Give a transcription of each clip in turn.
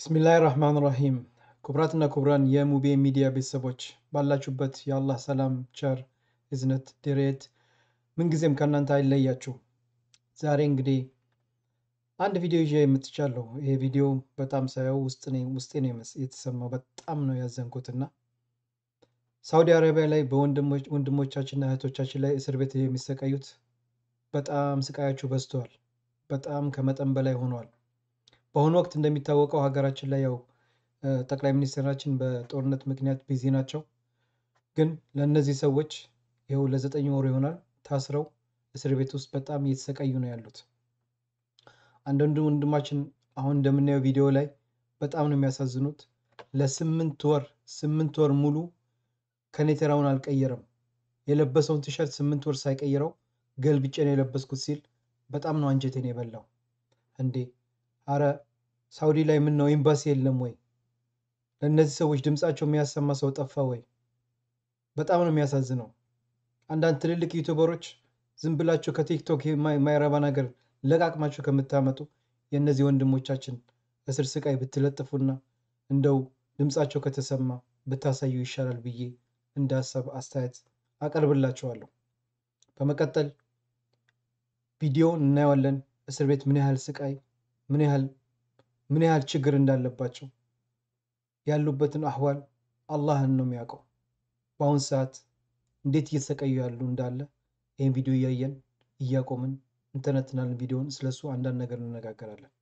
ብስሚላህ ራህማን ራሂም ክቡራትና ክቡራን የሙቤ ሚዲያ ቤተሰቦች ባላችሁበት የአላህ ሰላም ቸር እዝነት ድሬት ምንጊዜም ከእናንተ አይለያችሁ። ዛሬ እንግዲህ አንድ ቪዲዮ ይዤ የምትቻለሁ። ይሄ ቪዲዮ በጣም ሳየው ውስጥ ውስጤ ነው የተሰማው። በጣም ነው ያዘንኩትና ሳውዲ አረቢያ ላይ በወንድሞቻችንና እህቶቻችን ላይ እስር ቤት የሚሰቃዩት በጣም ስቃያችሁ በዝተዋል። በጣም ከመጠን በላይ ሆኗል። በአሁኑ ወቅት እንደሚታወቀው ሀገራችን ላይ ያው ጠቅላይ ሚኒስትራችን በጦርነት ምክንያት ቢዚ ናቸው። ግን ለእነዚህ ሰዎች ይኸው ለዘጠኝ ወር ይሆናል ታስረው እስር ቤት ውስጥ በጣም እየተሰቃዩ ነው ያሉት። አንዳንዱ ወንድማችን አሁን እንደምናየው ቪዲዮ ላይ በጣም ነው የሚያሳዝኑት። ለስምንት ወር ስምንት ወር ሙሉ ከኔተራውን አልቀየረም። የለበሰውን ቲሸርት ስምንት ወር ሳይቀይረው ገልብጬ ነው የለበስኩት ሲል በጣም ነው አንጀቴን የበላው። እንዴ አረ ሳውዲ ላይ ምን ነው ኤምባሲ የለም ወይ? ለእነዚህ ሰዎች ድምፃቸው የሚያሰማ ሰው ጠፋ ወይ? በጣም ነው የሚያሳዝነው። አንዳንድ ትልልቅ ዩቱበሮች ዝም ብላችሁ ከቲክቶክ የማይረባ ነገር ለቃቅማችሁ ከምታመጡ የእነዚህ ወንድሞቻችን እስር ስቃይ ብትለጥፉና እንደው ድምፃቸው ከተሰማ ብታሳዩ ይሻላል ብዬ እንደ ሀሳብ አስተያየት አቀርብላችኋለሁ። በመቀጠል ቪዲዮውን እናየዋለን። እስር ቤት ምን ያህል ስቃይ ምን ያህል ምን ያህል ችግር እንዳለባቸው ያሉበትን አህዋል አላህን ነው የሚያውቀው። በአሁን ሰዓት እንዴት እየተሰቃዩ ያሉ እንዳለ ይህን ቪዲዮ እያየን እያቆምን እንተነትናለን። ቪዲዮውን ስለሱ አንዳንድ ነገር እንነጋገራለን።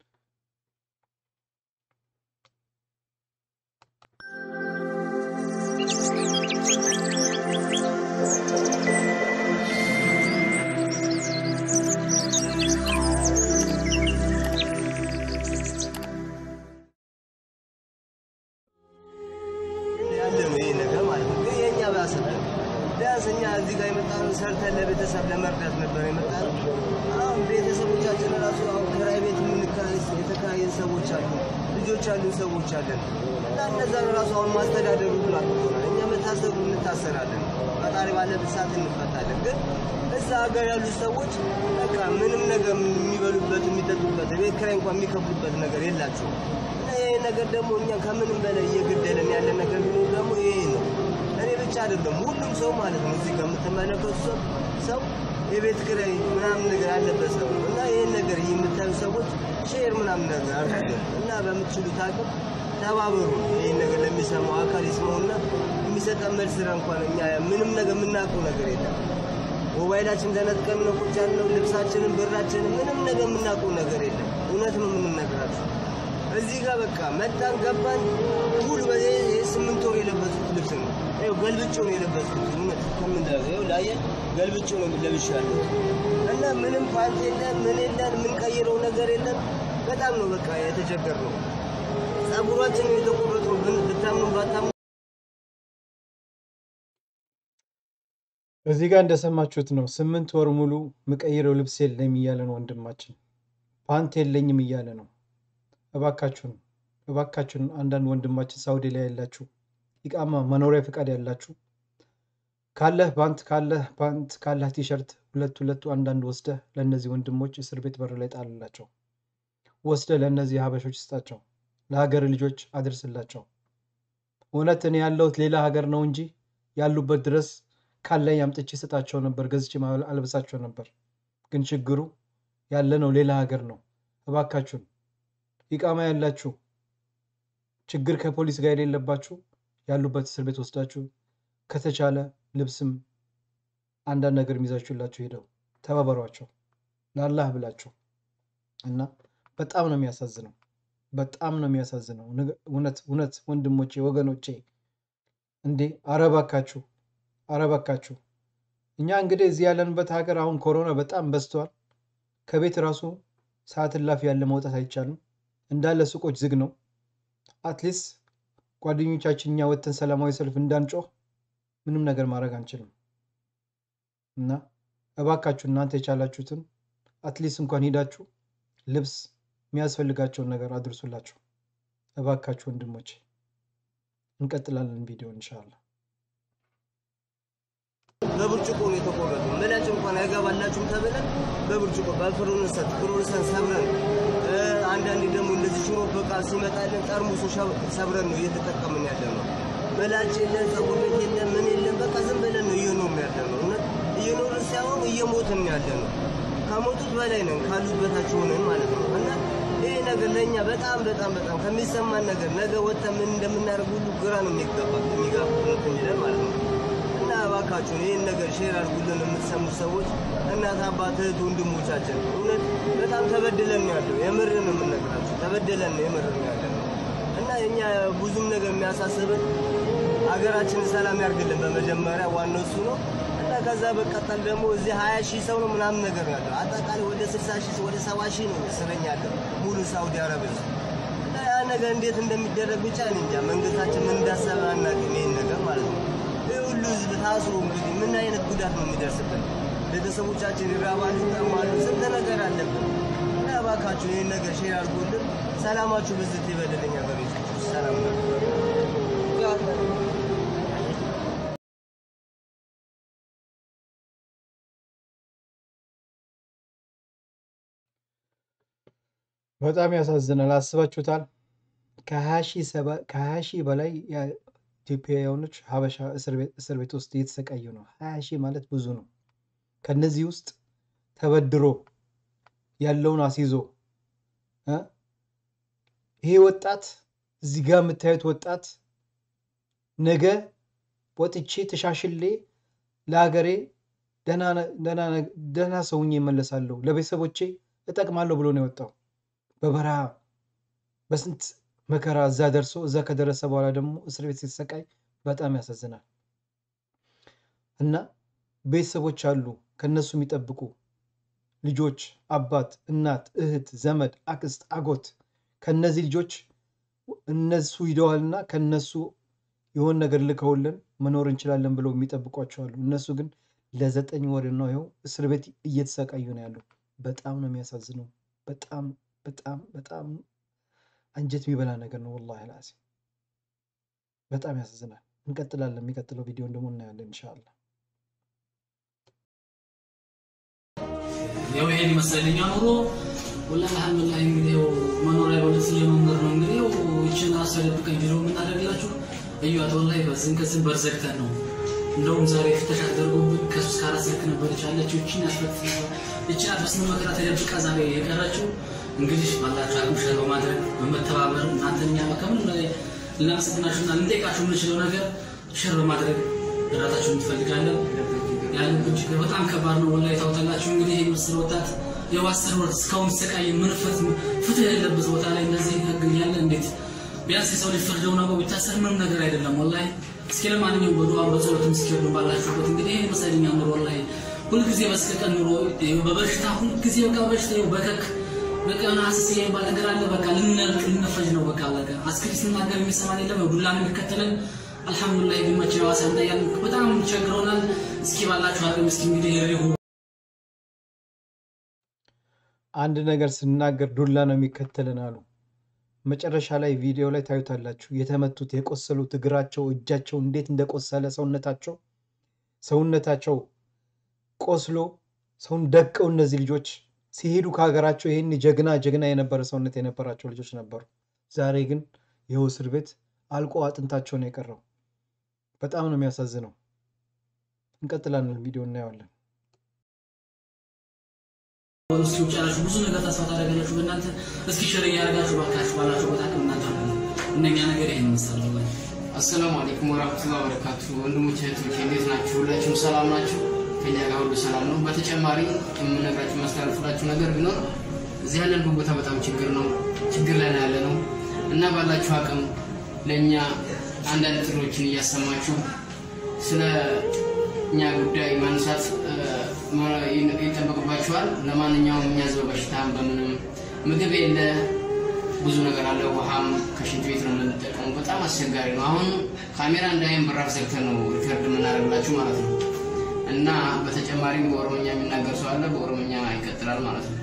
ቢያንስ እኛ እዚህ ጋር የመጣነው ሰርተን ለቤተሰብ ለመርዳት ነበር የመጣነው። አሁን ቤተሰቦቻችን ራሱ አሁን ክራይ ቤት የምንከራይ የተከራየን ሰዎች አሉ፣ ልጆች ያሉን ሰዎች አለን እና እነዛን ራሱ አሁን ማስተዳደሩ ብሎ አቅቶናል። እኛ መታሰሩ እንታሰራለን፣ ፈጣሪ ባለበት ሰዓት እንፈታለን። ግን እዛ ሀገር ያሉ ሰዎች በቃ ምንም ነገር የሚበሉበት የሚጠጡበት፣ ቤት ክራይ እንኳን የሚከፍሉበት ነገር የላቸውም እና ይሄ ነገር ደግሞ እኛ ከምንም በላይ እየገደለን ያለ ነገር ቢኖር ደግሞ ይሄ ነው። እኔ ብቻ አይደለም ሁሉም ሰው ማለት ነው። እዚህ ከምትመለከቱ ሰው ሰው የቤት ኪራይ ምናምን ነገር ያለበት ሰው እና ይህን ነገር የምታዩ ሰዎች ሼር ምናምን ነገር አድርጉልን እና በምትችሉት አቅም ተባበሩ። ይህን ነገር ለሚሰማው አካል ይስማውና የሚሰጠን መልስ እንኳን እኛ ምንም ነገር የምናውቀው ነገር የለም። ሞባይላችን ተነጥቀን ነው ቁጭ ያልነው። ልብሳችንን፣ ብራችንን ምንም ነገር የምናውቀው ነገር የለም። እውነት ነው የምንነግራችሁ። እዚህ ጋር በቃ መጣን ገባን። ሙሉ ስምንት ወር የለበሱት ልብስ ነው ይኸው ገልብጬው ነው የለበስኩት። እውነት ከምንደረገው ላየ ገልብጬው ነው ለብሻለሁ እና ምንም ፓንት የለን ምን የለን የምንቀይረው ነገር የለን። በጣም ነው በቃ የተቸገርነው። ጸጉራችን ነው የተቆረጠው። ብታምኑ ባታምኑ እዚህ ጋር እንደሰማችሁት ነው። ስምንት ወር ሙሉ ምቀይረው ልብስ የለኝም እያለ ነው ወንድማችን። ፓንት የለኝም እያለ ነው። እባካችሁን እባካችሁን አንዳንድ ወንድማችን ሳውዲ ላይ ያላችሁ ኢቃማ መኖሪያ ፈቃድ ያላችሁ ካለህ ፓንት ካለህ ፓንት ካለህ ቲሸርት ሁለት ሁለቱ አንዳንድ ወስደህ ለእነዚህ ወንድሞች እስር ቤት በር ላይ ጣልላቸው። ወስደህ ለእነዚህ ሀበሾች ስጣቸው። ለሀገር ልጆች አድርስላቸው። እውነት እኔ ያለሁት ሌላ ሀገር ነው እንጂ ያሉበት ድረስ ካለኝ አምጥቼ ስጣቸው ነበር፣ ገዝቼ አልብሳቸው ነበር። ግን ችግሩ ያለነው ሌላ ሀገር ነው። እባካችሁን ኢቃማ ያላችሁ ችግር ከፖሊስ ጋር የሌለባችሁ ያሉበት እስር ቤት ወስዳችሁ ከተቻለ ልብስም አንዳንድ ነገር ይዛችሁላችሁ ሄደው ተባበሯቸው ለአላህ ብላችሁ እና በጣም ነው የሚያሳዝነው። በጣም ነው የሚያሳዝነው። እውነት እውነት ወንድሞቼ ወገኖቼ፣ እንዴ አረባካችሁ አረባካችሁ። እኛ እንግዲህ እዚህ ያለንበት ሀገር አሁን ኮሮና በጣም በዝተዋል። ከቤት ራሱ ሰዓት እላፊ ያለ መውጣት አይቻልም። እንዳለ ሱቆች ዝግ ነው። አትሊስት ጓደኞቻችን እኛ ወጥተን ሰላማዊ ሰልፍ እንዳንጮህ ምንም ነገር ማድረግ አንችልም እና እባካችሁ እናንተ የቻላችሁትን አትሊስት እንኳን ሄዳችሁ ልብስ የሚያስፈልጋቸውን ነገር አድርሱላቸው። እባካችሁ ወንድሞች፣ እንቀጥላለን ቪዲዮ እንሻላ። በብርጭቆ ነው የተቆረጠው። ምላጭ እንኳን አይገባላችሁም ተብለን በብርጭቆ በፍሩንሰት ፍሩንሰን ሰብረን አንዳንዴ ደግሞ እንደዚህ ሽሮ በቃ ሲመጣልን ጠርሙሱ ሰብረን ነው እየተጠቀምን ያለ ነው። መላጭ የለን፣ ፀጉር ቤት የለን፣ ምን የለን። በቃ ዝም ብለን ነው እየኖርን ያለ ነው። እውነት እየኖርን ሳይሆን እየሞትን ያለ ነው። ከሞቱት በላይ ነን ካሉት በታች ሆነን ማለት ነው። እና ይሄ ነገር ለእኛ በጣም በጣም በጣም ከሚሰማን ነገር ነገ ወጥተን ምን እንደምናደርግ ሁሉ ግራ ነው የሚገባ የሚጋባ የሚለን ማለት ነው። እና እባካችሁን ይህን ነገር ሼር አድርጉልን የምትሰሙ ሰዎች፣ እናት አባት፣ እህት ወንድሞቻችን እውነት በጣም ተበድለን ነው ያለው። የምር ነው የምንነግራችሁ፣ ተበድለን ነው የምር ነው ያለ ነው። እና እኛ ብዙም ነገር የሚያሳስብን ሀገራችንን ሰላም ያርግልን በመጀመሪያ ዋናው እሱ ነው። እና ከዛ በቀጠል ደግሞ እዚህ ሀያ ሺህ ሰው ነው ምናምን ነገር ነው ያለው። አጠቃላይ ወደ ስልሳ ሺህ ወደ ሰባ ሺህ ነው እስረኛ ያለው ሙሉ ሳውዲ አረቢያ ውስጥ። እና ያ ነገር እንዴት እንደሚደረግ ብቻ እኔ እንጃ። መንግስታችን ምን እንዳሰበ አናውቅም። ይሄን ነገር ማለት ነው። ይህ ሁሉ ህዝብ ታስሮ እንግዲህ ምን አይነት ጉዳት ነው የሚደርስብን? ቤተሰቦቻችን ይራባሉ፣ ይጠማሉ፣ ስንት ነገር አለብን። እና እባካችሁ ይህን ነገር ሼር አድርጎልን ሰላማችሁ ብዝት ይበልልኝ። ሀገሮች ሰላም ነው። በጣም ያሳዝናል። አስባችሁታል? ከሀያ ሺህ በላይ ኢትዮጵያውያኖች ሀበሻ እስር ቤት ውስጥ እየተሰቃዩ ነው። ሀያ ሺህ ማለት ብዙ ነው። ከነዚህ ውስጥ ተበድሮ ያለውን አስይዞ ይሄ ወጣት እዚህ ጋር የምታዩት ወጣት ነገ ወጥቼ ተሻሽሌ ለሀገሬ ደህና ሰውኜ እመለሳለሁ፣ ለቤተሰቦቼ እጠቅማለሁ ብሎ ነው የወጣው። በበረሃ በስንት መከራ እዛ ደርሶ እዛ ከደረሰ በኋላ ደግሞ እስር ቤት ሲሰቃይ በጣም ያሳዝናል። እና ቤተሰቦች አሉ ከነሱ የሚጠብቁ ልጆች፣ አባት፣ እናት፣ እህት፣ ዘመድ፣ አክስት፣ አጎት ከነዚህ ልጆች እነሱ ሂደዋልና ከነሱ የሆን ነገር ልከውልን መኖር እንችላለን ብለው የሚጠብቋቸው አሉ። እነሱ ግን ለዘጠኝ ወር ነው ይኸው እስር ቤት እየተሰቃዩ ነው ያለው። በጣም ነው የሚያሳዝነው። በጣም በጣም በጣም አንጀት የሚበላ ነገር ነው። ወላሂ ላዚ በጣም ያሳዝናል። እንቀጥላለን። የሚቀጥለው ቪዲዮን ደግሞ እናያለን እንሻላ። ያው ይሄን ይመስለኛ ኑሮ ወላሂ አልሐምዱሊላህ። እንግዲህ ያው መኖሪያ በለት እየመንገር ነው እንግዲህ ያው ይችን ራሱ ያደብቀኝ ቪዲዮ የምናደርግላችሁ እዩት። ወላሂ በዝን ከዝን በርዘግተን ነው እንደውም ዛሬ ፍተሻ ተደርጎብን ከሶስት ከአራት ስልክ ነበረች ያለችው ይችን ያስፈት ይችን በስነ መከራ ተደብቃ ዛሬ የቀረችው እንግዲህ ባላችሁ አቅም ሸር በማድረግ በመተባበር እናንተኛ ከምንም ላይ ልናመሰግናችሁና ልንጠይቃችሁ የምንችለው ነገር ሸር በማድረግ እራታችሁን እንፈልጋለን። ያለብን ችግር በጣም ከባድ ነው። ወላሂ ታውታላችሁ እንግዲህ ይህ ምስል ወጣት የዋሰር ወር እስካሁን ሲሰቃይ ምንፈት ፍትህ የሌለበት ቦታ ላይ እንደዚህ ህግ ያለ እንዴት ቢያንስ የሰው ልጅ ፍርደው ነው ቢታሰር ምንም ነገር አይደለም። ወላሂ እስኪ ለማንኛውም በዱዓ በጸሎትም እስኪወዱ ባላችሁበት እንግዲህ ይህ መሰለኛ ኑሮ ወላሂ ሁልጊዜ በስቀቀን ኑሮ በበሽታ ሁልጊዜ በቃ በሽታ በከክ በቃ የሆነ ሀስስ የሚባል ነገር አለ። በቃ ልንነቅ ልንፈጅ ነው። በቃ በቃ አስክሪ ስናገር የሚሰማን የለም። ዱላ ነው የሚከተለን። አልሐምዱሊላህ ግን መቼ ዋሳ እንዳያል በጣም ቸግሮናል። እስኪ ባላችሁ አቅም እስኪ እንግዲህ ሪሁ አንድ ነገር ስናገር ዱላ ነው የሚከተልን አሉ። መጨረሻ ላይ ቪዲዮ ላይ ታዩታላችሁ። የተመቱት የቆሰሉት እግራቸው፣ እጃቸው እንዴት እንደቆሰለ ሰውነታቸው ሰውነታቸው ቆስሎ ሰውን ደቀው እነዚህ ልጆች ሲሄዱ ከሀገራቸው ይህን ጀግና ጀግና የነበረ ሰውነት የነበራቸው ልጆች ነበሩ። ዛሬ ግን ይኸው እስር ቤት አልቆ አጥንታቸው ነው የቀረው። በጣም ነው የሚያሳዝነው። እንቀጥላለን፣ ቪዲዮ እናየዋለን። እስኪ ውጭ ያላችሁ ብዙ ነገር ተስፋ ታደርጋላችሁ። በእናንተ እስኪ ሸር እያደረጋችሁ ባካችሁ ባላችሁ ቦታ አቅም እናንተ እነኛ ነገር ይሄን መሰለ ወይ አሰላሙ አለይኩም ወራህመቱላሂ ወበረካቱ። ወንድሞች እህቶች እንዴት ናችሁ? ሁላችሁም ሰላም ናችሁ? ከኛ ጋር ሁሉ ሰላም ነው። በተጨማሪ የምነግራችሁ የማስተላልፍላችሁ ነገር ቢኖር እዚህ ያለንበት ቦታ በጣም ችግር ነው፣ ችግር ላይ ነው ያለ ነው እና ባላችሁ አቅም ለእኛ አንዳንድ ጥሪዎችን እያሰማችሁ ስለ እኛ ጉዳይ ማንሳት ይጠበቅባችኋል። ለማንኛውም እኛ ህዝበ በሽታም በምንም ምግብ የለ ብዙ ነገር አለ። ውሃም ከሽንት ቤት ነው የምንጠቀሙ። በጣም አስቸጋሪ ነው። አሁን ካሜራ እንዳይም በራፍ ዘግተን ነው ሪከርድ የምናደርግላችሁ ማለት ነው። እና በተጨማሪም በኦሮምኛ የሚናገር ሰው አለ። በኦሮምኛ ይቀጥላል ማለት ነው።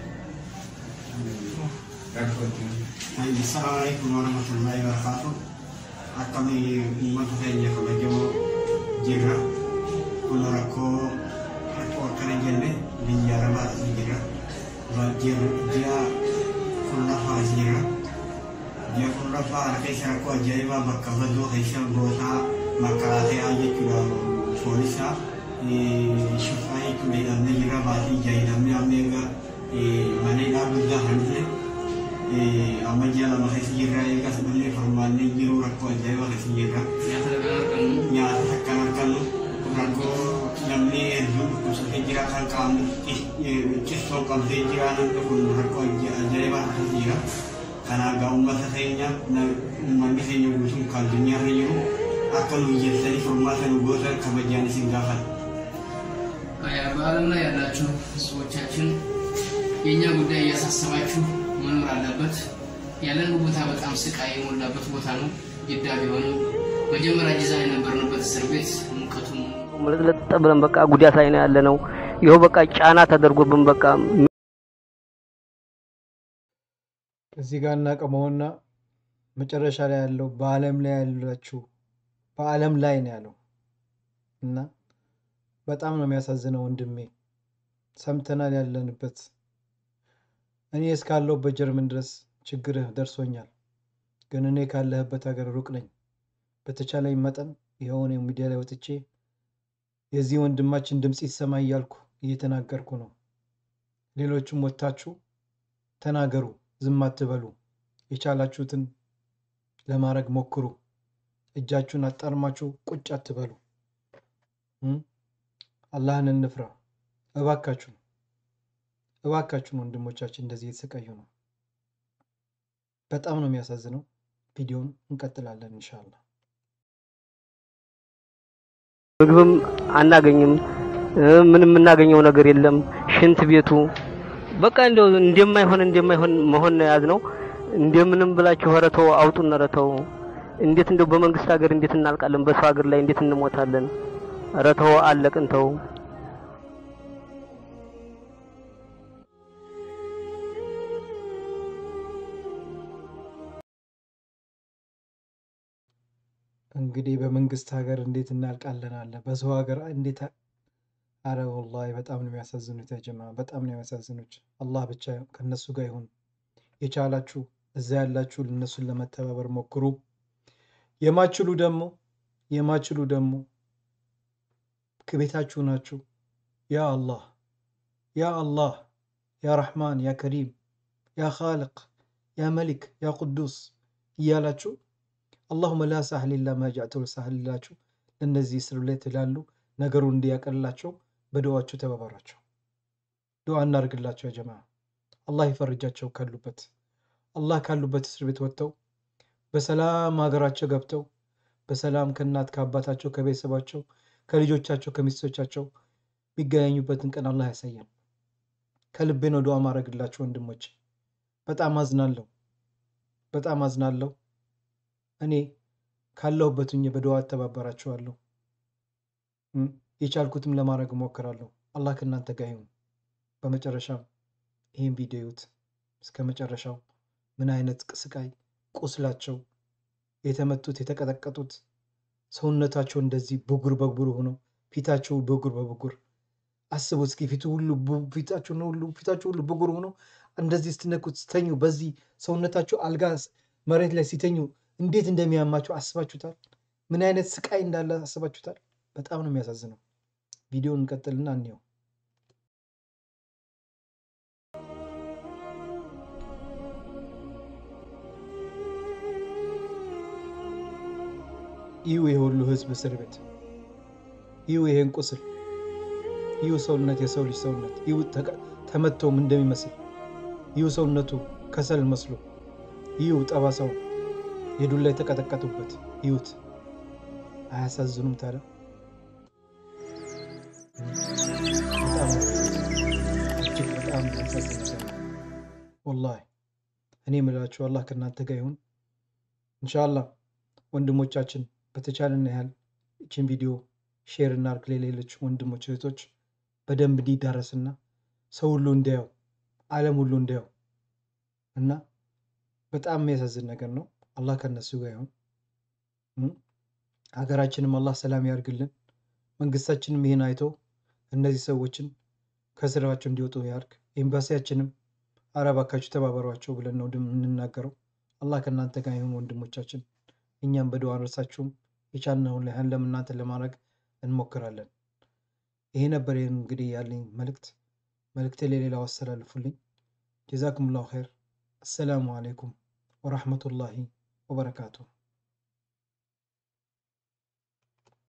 ሰላም አለይኩም ወረህመቱላሂ ወበረካቱ። akkami uummata keenya kabajamoo jirra. Kun rakkoo rakkoo akkana jenne biyya arabaas ni jira. Ji'a kun lafaas jira. Ji'a tokkoffaa harka keessa rakkoo ajaa'ibaa bakka badoo keessa gootaa makalaakaa jechuudha poolisa shufaa jechuudha hidhamee jira baatii ija hidhamee amma eega maneedhaa guddaa kan ta'e amma ji'a lama keessa jirra eega sabalee formaannee jiru rakkoo ajaa'ibaa keessa jirra nyaata dagaa argannu nyaata akkan argannu rakkoo namni hedduun dhukkubsatee jira kan qaamni cistoon qabdee jira namni kun rakkoo ajaa'ibaa keessa jira. Kanaafuu uummata keenya uummanni keenya guutuun kan addunyaarra jiru akka nu hojjetanii furmaata nu gootan kabajaan isin gaafata. በዓለም ላይ ያላችሁ ህዝቦቻችን የእኛ ጉዳይ እያሳሰባችሁ መኖር አለበት። ያለን ቦታ በጣም ስቃይ የሞላበት ቦታ ነው። ጅዳ ቢሆንም መጀመሪያ ጅዛ የነበርንበት እስር ቤት ሙቀቱም ምልጥልጥ ብለን በቃ ጉዳት ላይ ነው ያለ ነው። ይኸው በቃ ጫና ተደርጎብን በቃ እዚህ ጋር እናቀመውና መጨረሻ ላይ ያለው በዓለም ላይ ያላችሁ በዓለም ላይ ነው ያለው እና በጣም ነው የሚያሳዝነው ወንድሜ። ሰምተናል ያለንበት እኔ እስካለሁበት ጀርመን ድረስ ችግርህ ደርሶኛል፣ ግን እኔ ካለህበት ሀገር ሩቅ ነኝ። በተቻለኝ መጠን የሆነ ሚዲያ ላይ ወጥቼ የዚህ ወንድማችን ድምፅ ይሰማ እያልኩ እየተናገርኩ ነው። ሌሎችም ወጥታችሁ ተናገሩ፣ ዝም አትበሉ። የቻላችሁትን ለማድረግ ሞክሩ። እጃችሁን አጣርማችሁ ቁጭ አትበሉ። እም? አላህን እንፍራ እባካችሁን፣ እባካችሁን ወንድሞቻችን እንደዚህ የተሰቃዩ ነው። በጣም ነው የሚያሳዝነው። ቪዲዮውን እንቀጥላለን ኢንሻአላህ። ምግብም አናገኝም፣ እ ምንም የምናገኘው ነገር የለም። ሽንት ቤቱ በቃ እንደው እንደማይሆን እንደማይሆን መሆን ነው የያዝነው። እንደምንም ብላችሁ ኧረ ተው አውጡን፣ ኧረ ተው። እንዴት እንደው በመንግስት ሀገር እንዴት እናልቃለን? በሰው ሀገር ላይ እንዴት እንሞታለን? ኧረ ተው አለቅን፣ ተው። እንግዲህ በመንግስት ሀገር እንዴት እናልቃለን አለ። በሰው ሀገር እንዴት አ- አረ ወላሂ በጣም ነው የሚያሳዝኑት። ያጀማ በጣም ነው የሚያሳዝኑት። አላህ ብቻ ከነሱ ጋር ይሁን። የቻላችሁ እዛ ያላችሁ እነሱን ለመተባበር ሞክሩ። የማችሉ ደግሞ የማችሉ ደግሞ ከቤታችሁ ናችሁ። ያ አላህ ያ አላህ ያ ረሕማን ያ ከሪም ያ ኻልቅ ያ መሊክ ያ ቅዱስ እያላችሁ አላሁመ ላ ሳህል ኢላ ማ ጀዕተሁ ሳህል ይላችሁ ለእነዚህ እስር ቤት ላሉ ነገሩን እንዲያቀልላቸው በዱዓችሁ ተባበሯቸው። ዱዓ እናርግላቸው። ያ ጀማ አላህ ይፈርጃቸው ካሉበት አላህ ካሉበት እስር ቤት ወጥተው በሰላም ሀገራቸው ገብተው በሰላም ከእናት ከአባታቸው ከቤተሰባቸው ከልጆቻቸው ከሚስቶቻቸው የሚገናኙበትን ቀን አላህ ያሳያል። ከልቤ ነው ዱዓ ማድረግላቸው ወንድሞች። በጣም አዝናለሁ፣ በጣም አዝናለሁ። እኔ ካለሁበት ሁኜ በዱዓ እተባበራችኋለሁ። እም፣ የቻልኩትም ለማድረግ እሞክራለሁ። አላህ ከእናንተ ጋር ይሁን። በመጨረሻም ይህን ቪዲዮ ይዩት እስከ መጨረሻው። ምን አይነት ስቃይ ቁስላቸው የተመቱት የተቀጠቀጡት ሰውነታቸው እንደዚህ ብጉር በጉር ሆኖ ፊታቸው ብጉር በብጉር አስቡ እስኪ ፊቱ ሁሉ ቡ- ፊታቸው ነው ሁሉ ፊታቸው ሁሉ ብጉር ሆኖ እንደዚህ ስትነኩት ስተኙ በዚህ ሰውነታቸው አልጋ ስ- መሬት ላይ ሲተኙ እንዴት እንደሚያማቸው አስባችሁታል? ምን አይነት ስቃይ እንዳለ አስባችሁታል? በጣም ነው የሚያሳዝነው። ቪዲዮውን እንቀጥልና እንየው። ይሁ የሁሉ ህዝብ እስር ቤት ይሁ ይሄን ቁስል ይሁ ሰውነት የሰው ልጅ ሰውነት ይሁ ተቀ- ተመቶም እንደሚመስል ይሁ ሰውነቱ ከሰል መስሎ ይሁ ጠባሳው የዱላ የተቀጠቀጡበት ይሁት አያሳዝኑም ታዲያ? በጣም እጅግ በጣም የሚያሳዝን ነገር ነው። ወላሂ እኔ የምላችሁ አላህ ከእናንተ ጋር ይሁን። ኢንሻአላህ ወንድሞቻችን በተቻለን ያህል ይችን ቪዲዮ ሼር እናርግ ለሌሎች ወንድሞች እህቶች በደንብ እንዲዳረስና ሰው ሁሉ እንዲያየው ዓለም ሁሉ እንዲያየው እና በጣም የሚያሳዝን ነገር ነው። አላህ ከነሱ ጋር ይሁን። እም፣ ሀገራችንም አላህ ሰላም ያርግልን። መንግስታችንም ይህን አይቶ እነዚህ ሰዎችን ከስራቸው እንዲወጡ ያርግ። ኤምባሲያችንም ኧረ እባካችሁ ተባበሯቸው ብለን ነው የምንናገረው። አላህ ከእናንተ ጋር ይሁን ወንድሞቻችን። እኛም በዱዓ አንረሳችሁም። የቻልነውን ያህል ለእናንተ ለማድረግ እንሞክራለን። ይሄ ነበር እንግዲህ ያለኝ መልእክት። መልእክቴ ለሌላው አስተላልፉልኝ። ጀዛኩም ላሁ ኸይር። አሰላሙ አለይኩም ወራህመቱላሂ ወበረካቱሁ።